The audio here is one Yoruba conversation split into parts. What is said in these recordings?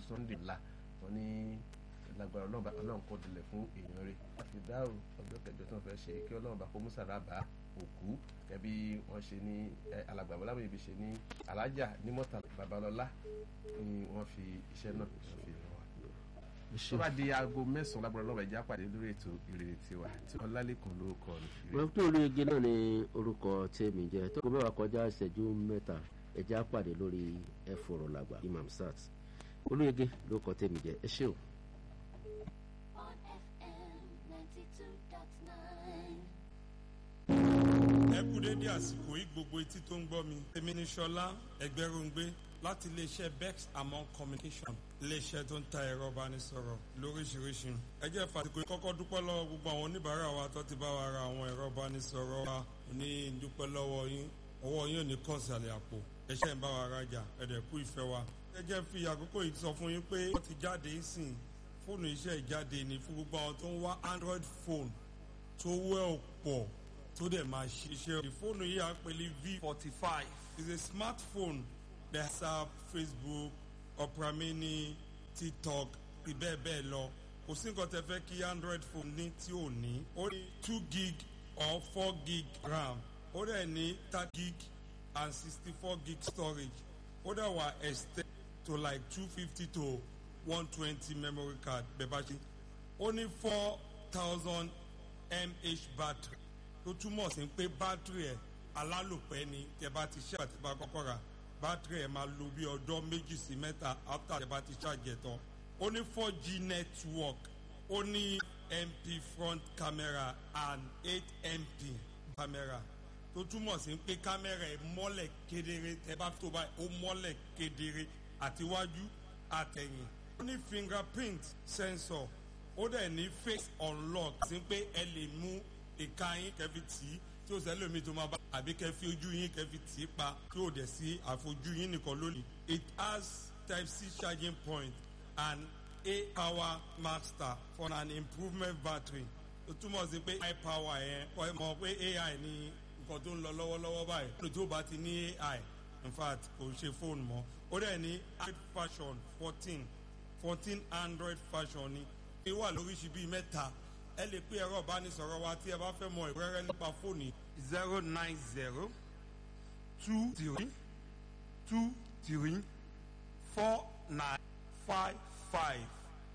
sunday la wọn ní lágbára ọlọ́run bá ọlọ́run kọ́ dilẹ̀ fún èèyàn rẹ̀ àti dáhùn ọjọ́ kẹjọ tí wọ́n fẹ́ ṣe kí ọlọ́run bá kó mùsàlá bá òkú ẹbí wọ́n ṣe ní alàgbà bọ́lá bèbí ṣe ní alájà ní mọ́tà babalọ́lá ni wọ́n fi iṣẹ́ náà wọ́n fi ràn wá. tó bá di aago mẹ́sàn-án lágbára ọlọ́run ẹ̀já pàdé lórí ètò ìrètí tiwa tí ọlálẹ́kùn lórúkọ ni. wọ́n tó orí ege náà ni orúkọ tèmi jẹ́ tó kó mẹ́wàá kọjá ìṣẹ́jú mẹ́ta ẹ̀já pàdé lórí ẹ̀fọ́rọ̀ làgbà imam sat olóyege ló kọ tèmi jẹ́ ẹ ṣé o. on FM 92.9. ẹ kú dédé àsìkò yìí gbogbo etí tó ń gbọ́ mi. èmi ni ṣọlá ẹgbẹ́rúngbé láti iléeṣẹ́ bex among communication iléeṣẹ́ tó ń ta ẹ̀rọ ìbánisọ̀rọ̀ lóríṣiríṣi. ẹ jẹ́ fàtìkò yìí kọ́kọ́ dúpẹ́ lọ́wọ́ gbogbo àwọn oníbàárà wa tó ti bá wa ra àwọn ẹ̀rọ ìbánisọ̀rọ̀ wa ní dúpẹ́ lọ́wọ́ yín ọwọ́ yín ò ní kàn sàlẹ̀ àpò ẹṣẹ́ ń bá wa rajà ẹ̀dẹ̀ kú ìfẹ́ wa. ẹ jẹ́ fi àkókò yìí sọ fún yín pé wọ́n ti jáde sìn fóònù iṣẹ́ ìjáde ní fún gbogbo àwọn tó ń wá android phone tó wẹ́ ọ̀pọ̀ tó dẹ̀ máa ṣiṣẹ́. ìfóònù yìí à ń pè ní v forty five is a smartphone that whatsapp facebook opera mini tiktok àti bẹ́ẹ̀ bẹ́ẹ̀ lọ kò sí nǹkan tẹ fẹ́ kí android phone ní tí ò ní ó ní two gig or four gig ram ó dẹ̀ ní thirty gig and sixty four gig storage ó dẹ̀ wà extend to like two fifty to one twenty memory card bẹ́ẹ̀ bá ṣe ó ní four thousand mah battery tó túmọ̀ sí pé bátìrì ẹ̀ alálòpẹ́ ni tẹ bá ti ṣe àti bá kọ́kọ́ ra bátìrì ẹ̀ máa lo bí ọjọ́ méjì sí mẹ́ta after tẹ bá ti ṣàjẹ̀ tán ó ní four g network ó ní mp front camera and eight mp camera tó túmọ̀ sí pé kámẹ́rà ẹ̀ mọ́lẹ̀ kedere tẹ bá tó báyìí ó mọ́lẹ̀ kedere àtiwájú àtẹ̀yìn ó ní fingerprint sensor ó dẹ̀ ní face unlock sí pé ẹ lè mú ìka yín kẹfì tì í tí ó sẹ́lẹ̀ mi tó máa bá àbí kẹfì ojú yín kẹfì tì í pa tí ó dẹ̀ sí àfojú yín nìkan lónìí. it has type c charging point and a power master for an improvement battery ó túmọ̀ sí pé high power yẹn wọ́n mọ̀ pé ai ní nǹkan tó ń lọ lọ́wọ́lọ́wọ́ báyìí lónìí tó bá ti ní ai in fact kò ṣe fóònù mọ́ ó dẹ̀ ní android fashion fourteen fourteen android fashion ni ó wà lóríṣi bíi mẹ́ta ẹ lè pé ẹ̀rọ ìbánisọ̀rọ̀ wa tí ẹ bá fẹ́ mọ ìrẹ́rẹ́ nípa fóònù zero nine zero two three two three four nine five five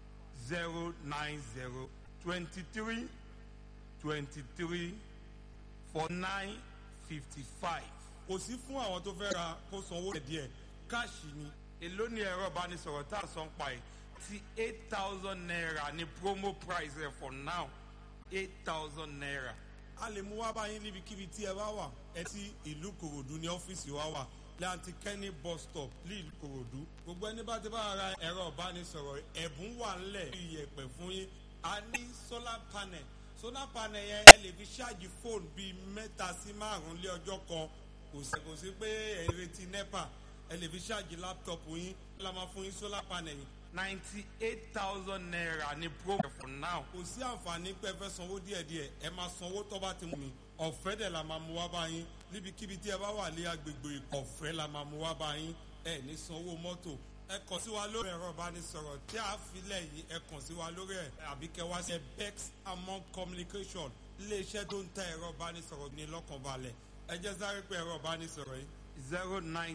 zero nine zero twenty three twenty three four nine fifty five. kò sí fún àwọn tó fẹ́ ra kó sanwó díẹ̀ káàṣì ni èló ni ẹ̀rọ ìbánisọ̀rọ̀ tá a san pa ẹ̀ ti eight thousand naira ni promo price rẹ for now eight thousand naira. a lè mú wá báyìí níbikíbi tí ẹ bá wà ẹ ti ìlú kòròdú ní ọ́fíìsì wa wà láti kẹ́ni bus stop ní ìlú kòròdú. gbogbo ẹni bá ti bá ra ẹ̀rọ ìbánisọ̀rọ̀ ẹ̀bùn wà ńlẹ̀ iyẹ̀pẹ̀ fún yín. a ní solar panel solar panel yẹn ẹ lè fi ṣáàjì fóònù bíi mẹ́ta sí márùn-ún lé ọjọ́ kan kò sí kò sí pé ẹ retí nepa ẹ lè fi ṣáàjì láptọ̀pù yín la máa fún yín solar panel yìí ninety eight thousand naira ni promo for now. kò sí àǹfààní pé ẹ fẹ́ sanwó díẹ̀díẹ̀ ẹ máa sanwó tó bá ti mú mi ọ̀fẹ́ dẹ̀ la máa mú wá bá yín níbikíbi tí ẹ bá wà ní agbègbè ọ̀fẹ́ la máa mú wá bá yín ẹ ní sanwó mọ́tò ẹ kàn sí wa lórí ẹ̀rọ ìbánisọ̀rọ̀ tí a filẹ̀ yìí ẹ kàn sí wa lórí ẹ̀ àbí kẹ wá sí bex among communication iléeṣẹ́ tó ń ta ẹ̀rọ ìbánisọ̀rọ̀ ní lọ́kànbalẹ̀ ẹ jẹ́ sáré pé ẹ̀rọ ìbánisọ̀rọ̀ yìí zero nine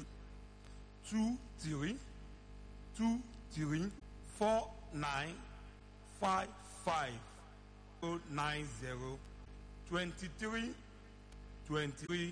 two three two three four nine five five oh nine zero twenty three twenty three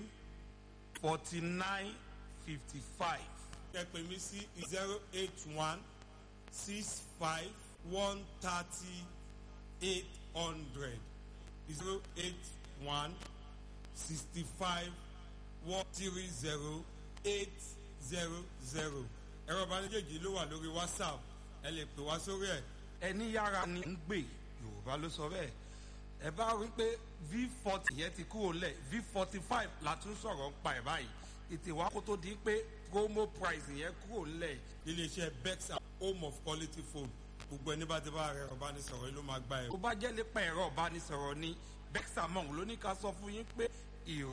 forty nine fifty five. ẹ pè mí sí zero eight one six five one thirty eight hundred zero eight one sixty five one three zero eight zero zero ẹ̀rọ ìbánidẹ́jì ló wà lórí whatsapp ẹ lè pè wá sórí ẹ̀. ẹni yára ni ń gbè yorùbá ló sọ bẹ́ẹ̀ ẹ bá rí pé v forty yẹn ti kúrò lẹ̀ v forty five la tún sọ̀rọ̀ ń pa ẹ̀ báyìí ètè wa kó tó di pé promo price yẹn kúrò lẹ̀. iléeṣẹ́ bexa home of quality phone gbogbo ẹni bá ti bá ẹ̀rọ ìbánisọ̀rọ̀ yìí ló máa gba ẹ̀. tó bá jẹ́ nípa ẹ̀rọ ìbánisọ̀rọ̀ ni bexa mọ̀ ló ní ká sọ fún yín pé ìrọ̀